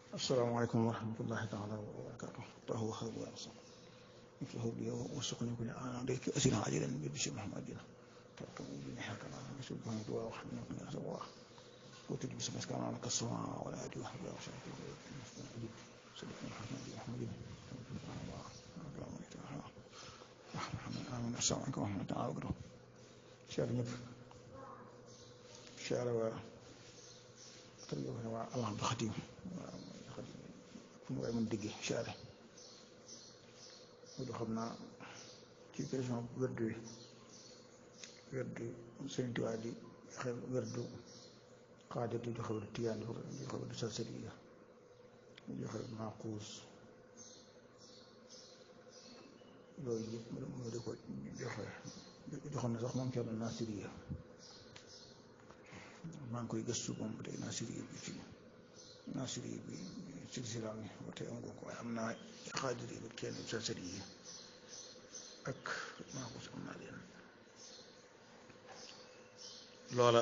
asalaamaaleykum wa rahmatullahi taala wa barakaatu tahu habu arsa مثله بي وسقني كل آن عليك أسنا عجلا ببشر محمد تركم بني حكنا سبحانه دعاء وحمنا من أسوا وتجب سمس كان على السماء ولا أدري وحمد الله وشهد سبحانه محمد محمد آمين السلام عليكم ورحمة الله وبركاته شعر نب شعر و ترجمة الله بخديم fu mu digge chaare loolu xam naa ci question werdu wi werdu Sëriñ Tuubaa di joxe werdu xaadir di joxe werdu tiyaan di joxe werdu salsaliya di joxe werdu maaquus loolu yëpp mu di ko joxe joxoon na sax moom Cerno Nasiriya maa ngi koy gëstu moom ba tey Nasiriya bi ci Nasiriya bi silsila mi ba tey am ko waaye am naa xaadir yi kenn salsali yi ak maaxuus am naa leen loola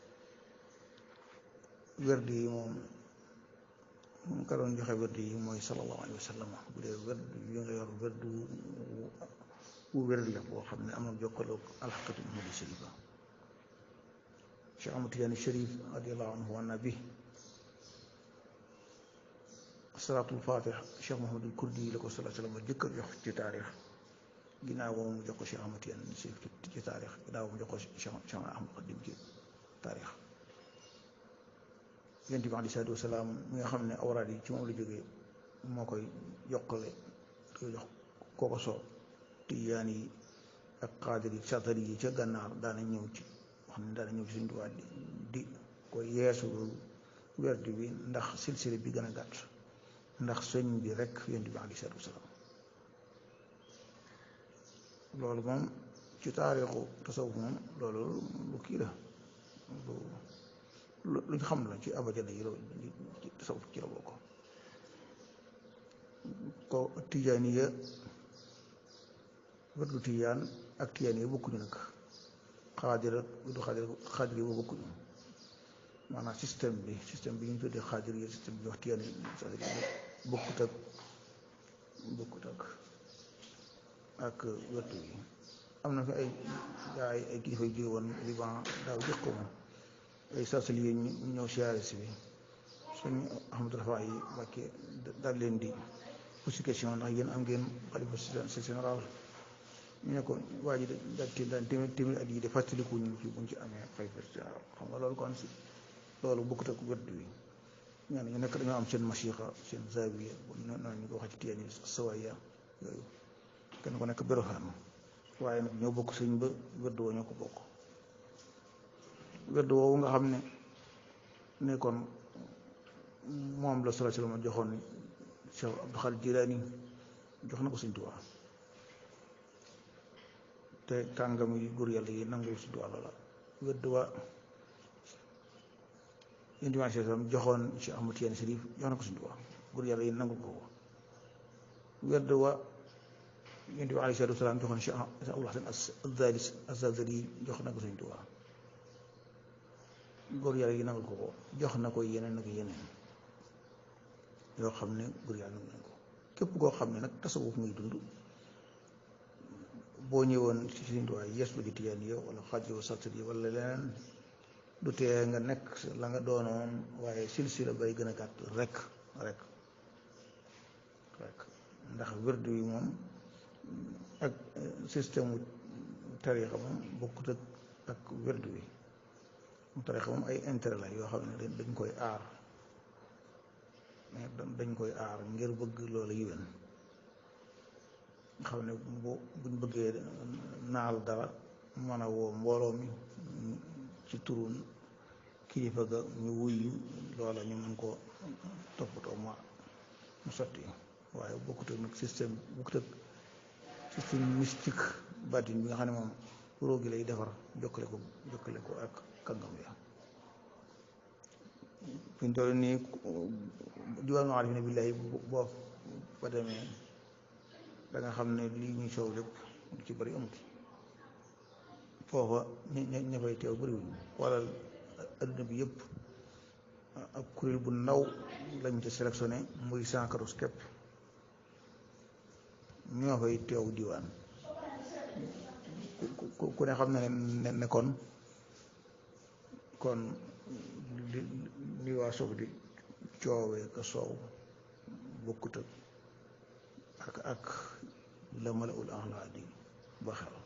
werd yi moom mu ka doon joxe werd yi mooy sallallahu alayhi wa sallam bu dee werd yi nga yor werd wu werd la boo xam ne am na jokkaloo alxaqatu muhammadi sharifa Cheikh Ahmad Tijaani Sharif radiallahu anhu wa nabi salaatul fatih Cheikh Mouhamadul Kurdi la ko salaa salaam jëkk a jox ci taarix ginnaaw boobu mu jox ko Cheikh Ahmad Tijaan ci taarix ginnaaw mu jox ko Cheikh Cheikh Ahmad Xadim ci taarix yonent bi aleyhi salaatu wa salaam mi nga xam ne awraad yi ci moom la jógee moo koy jokkale koy jox koo ko soob tijaan yi ak xaadir yi satari yi ca gànnaar daana ñëw ci wax ne daana ñëw ci suñu tubaab di di koy yeesu loolu werd bi ndax silsile bi gën a gàtt ndax sëñ bi rek yonent bi aleyhi salaatu wa salaam loolu moom ci taarixu tasawuf moom loolu lu kii la lu lu ñu xam la ci abajada yi loolu ci tasawuf ci la bokk ko tijaaniya werdu tijaan ak tijaan yi bokkuñu nag xaadir ak du xaadir xaadir yi bokkuñu maanaam système bi système bi ñu tuddee xaadir yi système bi wax tijaan yi bokkut ak bokkut ak ak werdu yi am na fi ay ay ay kilifa yu jóge woon Liban daaw jëkk ko moom ay sarsali yi ñu ñëw siyaare si bi suñu Ahmadou Rafa yi wàcce daal leen di posé question ndax yéen am ngeen xalifa général ñu ne ko waa ji daal ti daan téeméer téeméer at yi de fàttaliku ñu ci buñ ci amee xalifa général xam nga loolu kon si loolu bokkut ak wedd wi ñaan ñu nekk dañoo am seen masixa seen zawiya noonu ñu ko wax ci tiyaan yi sawaya yooyu kenn ko nekk beroxaan waaye nag ñoo bokk sëñ ba wedd woo ñoo ko bokk wedd woowu nga xam ne ne kon moom la sala sallam joxoon Cheikh Abdou Khadir Jilaani jox na ko Sëñ Tuubaa te kàngam yi góor yàlla yi nangu Sëñ Tuubaa loola wedd wa yonent bi aleyhi salaam joxoon Cheikh Ahmad Tijaan Sariif jox na ko Sëñ Tuubaa góor yàlla yi nangu ko wedd wa yonent bi aleyhi salaatu wa salaam joxoon Cheikh Abdul Hasan Az-Zazali jox na ko Sëñ Tuubaa góor yàlla yi nangul ko ko jox na ko yeneen ak yeneen yoo xam ne góor yàlla nangul nañ ko képp koo xam ne nag tasawuf muy dund boo ñëwoon ci Sëriñ Tuubaa yees lu ji tiyaan yow wala xaaj yow saltat yi wala leneen du tee nga nekk la nga doonoon waaye silsila bay gën a gàtt rek rek rek ndax wérdu yi moom ak système wu tariixa moom bokkut ak ak wérdu wi mu tarixa moom ay intérêt la yoo xam ne dañ koy aar dañ koy aar ngir bëgg loola yiwén nga xam ne bu buñ bëggee naal dara mën a woo mbooloo mi ci turun kilifa ga ñu wuyu loola ñu mën ko toppatoo ma mu sotti waaye bokkut ak nag système bokkut ak système mystique baatin bi nga xam ne moom róo gi lay defar jokkale ko jokkale ko ak kàngam ya fi ñu toll nii diwaanu arifina billahi boo fa demee da nga xam ne lii ñuy soow lépp lu ci bëri amut foofa ña ña fay teew bëriwuñ wala adduna bi yëpp ab kuréel bu ndaw lañ ca sélectionné muy cent quatorze képp ñoo fay teew diwaan ku ku ne xam ne ne ne kon kon li li waa sof di coowee ka soow bokkut ak ak la mala ul axlaa di ba xew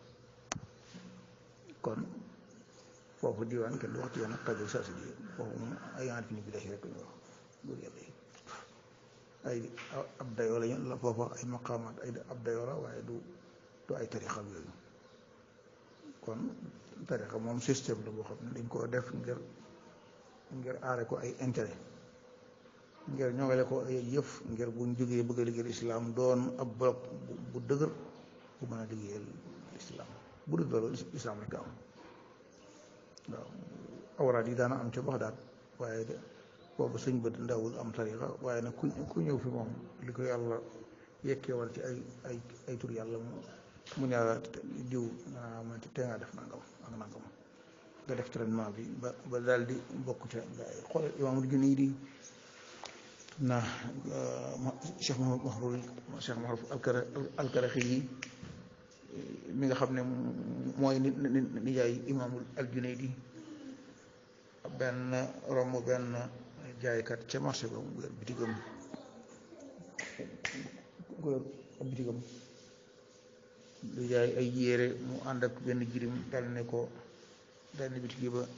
kon foofu diwaan kenn du wax ci yoon ak xajal saa si di foofu moom ay ant fi ñu bi rek ñu wax buur yàlla yi ay ab dayoo lañu la foofa ay maqaamaat ay ab dayoo la waaye du du ay tarixa yooyu kon tarixa moom système la boo xam ne dañ koo def ngir ngir aare ko ay intérêt ngir ñoŋale ko ay yëf ngir buñ jógee bëgg a liggéeyal islam doon ab bloc bu dëgër bu mën a liggéeyal islam bu dul loolu islam rek am waaw awraat yi daana am ca Baxdaad waaye de boobu sëñ bët ndawul am tariqa waaye nag ku ku ñëw fi moom li ko yàlla yekkee war ci ay ay ay tur yàlla mu mu ne la diw nga ma te ngaa def nangam ak nangam nga def traitement bi ba ba daal di bokk ca gaa yi xool imaamul junni di naa Cheikh Mahrul Cheikh Mahrul alkaraxi yi mi nga xam ne mooy ni nijaay imaamul aljunaydi benn romb benn jaaykat ca marché ba mu yor bitigam ku yor ab bitigam lu jaay ay yére mu ànd ak benn jirim dal ne ko dal ne bitigi ba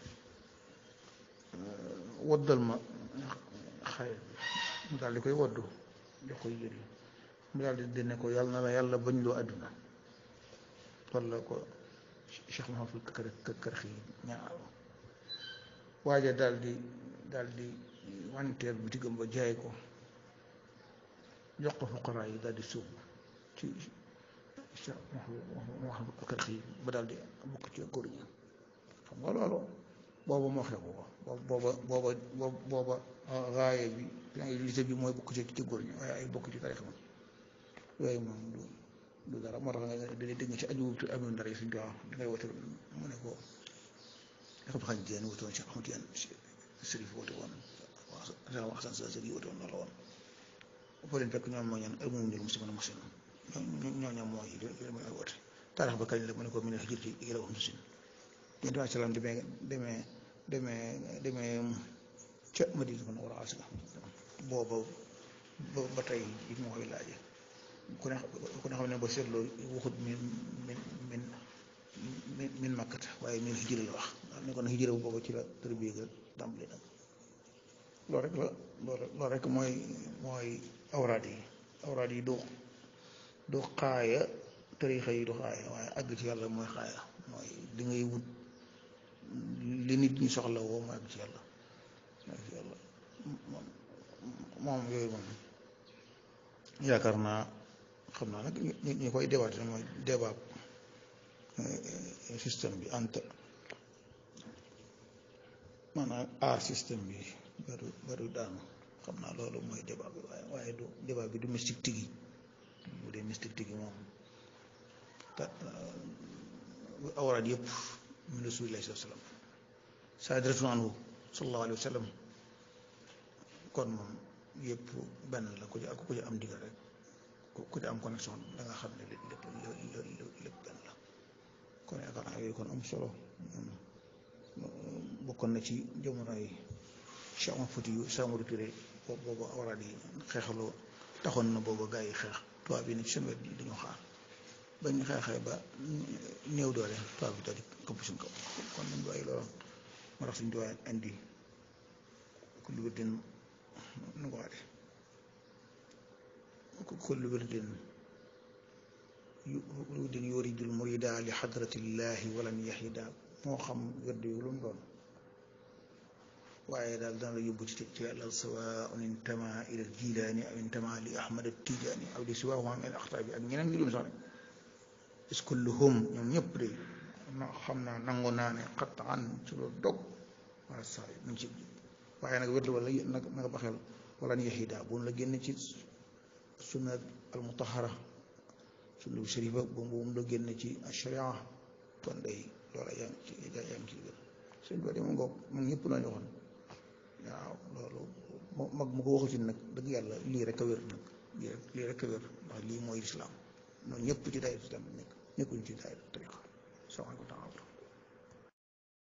woddal ma xale mu daal di koy woddu jox koy yére mu daal di dene ko yàlla na la yàlla bañ loo àdduna walla ko Cheikh Mahamadou kër kër xii ñaar waaja daal di daal di wanteer bitigam ba jaay ko jox ko fuqaraa yi daal di suub ci Cheikh Mahamadou kër xii ba daal di bokk ci góor ñi xam nga loolu booba moo xew ko booba booba booba raaye bi lise bi mooy bokk ci ci góor ñi waaye ay bokk ci tarixa ma yooyu moom du du dara moo tax nga dañuy dégg ci aju ci amoon dara yi suñ ko wax dangay wote mu ne ko xam xañ jeen wote woon Cheikh Ahmad Tijaan Sërif wote woon Cheikh Hasan Sa Sërif wote woon loolu woon foo leen fekk ñoom moo ñaan al moom ñul muslimin muslim ñoo ñoom mooy li mooy ay wote taarix ba kañ la mu ne ko mu ne xijir ci ila wax musin yéen tamit salaam demee demee demee demee ca Madina kon war a asga booba ba tey ji moo koy laaje ku ne ku ne xam ne ba seetloo waxut min min min min min makkat waaye min hijra la wax ne kon hijra bu booba ci la tërbiya ga tàmbali nag loolu rek la loolu rek mooy mooy awraad yi awraad yi du du xaaya tarixa yi du xaaya waaye àgg ci yàlla mooy xaaya mooy li ngay wut li nit ñi soxla woo mooy àgg ci yàlla mooy ci yàlla moom moom yooyu moom yaakaar naa xam naa nag ñi ñi koy débat mooy débat système bi ant maanaam aar système bi baru baru daanu xam naa loolu mooy débat bi waaye waaye du débat bi du mystique tigi bu dee mystique tigi moom ta awraad yëpp min rasulillahi sallallahu alayhi wa sallam saadratun anhu sallallahu alayhi wa sallam kon moom yëpp benn la ku ci ku ci am digal rek ku ci am connexion da nga xam ne lépp lépp lépp benn la kon yaakaar naa yooyu kon am solo bokkoon na ci jamono yi Cheikh Omar Fouti yu Samori Touré boobu awraad yi xeexaloo taxoon na boobu gaa yi xeex tubaab bi ne ci seen wet yi dañoo xaar bañ xeexee ba néew doole tubaab bi daal di këpp suñ kaw kon nañ bàyyi loolu moo tax suñ tubaab indi kullu wirdin nu ko waxee kullu wirdin wirdin yuridul murida li xadratillahi walan yaxida moo xam wird yu lu mu doon waaye daal dana la yóbbu ci ci yàlla sawaun intama ila jilaani aw intama li ahmad tijaani aw li siwaahuma min axtaabi ak ñeneen ñu dum sax rek is kulluhum ñoom ñëpp de na xam naa nangu naa ne xattaan ci loolu dog wala saa yi mu ngi ci waaye nag wird wala nag nanga baxel wala ni yaxida bu la génn ci sunna al mutahara sunna bu sharifa bu mu la génn ci sharia kon day loola yaa ngi ci yaa ngi ci gën sëñ bi de mu ngoog moom ñëpp la ñu waxoon waaw loolu mag mu ko waxu ci nag dëgg yàlla lii rek a wér nag lii rek lii rek a wér ndax lii mooy lislaam noonu ñëpp ci daayira islam nekk nekkuñ ci daayira tariqa salaamaaleykum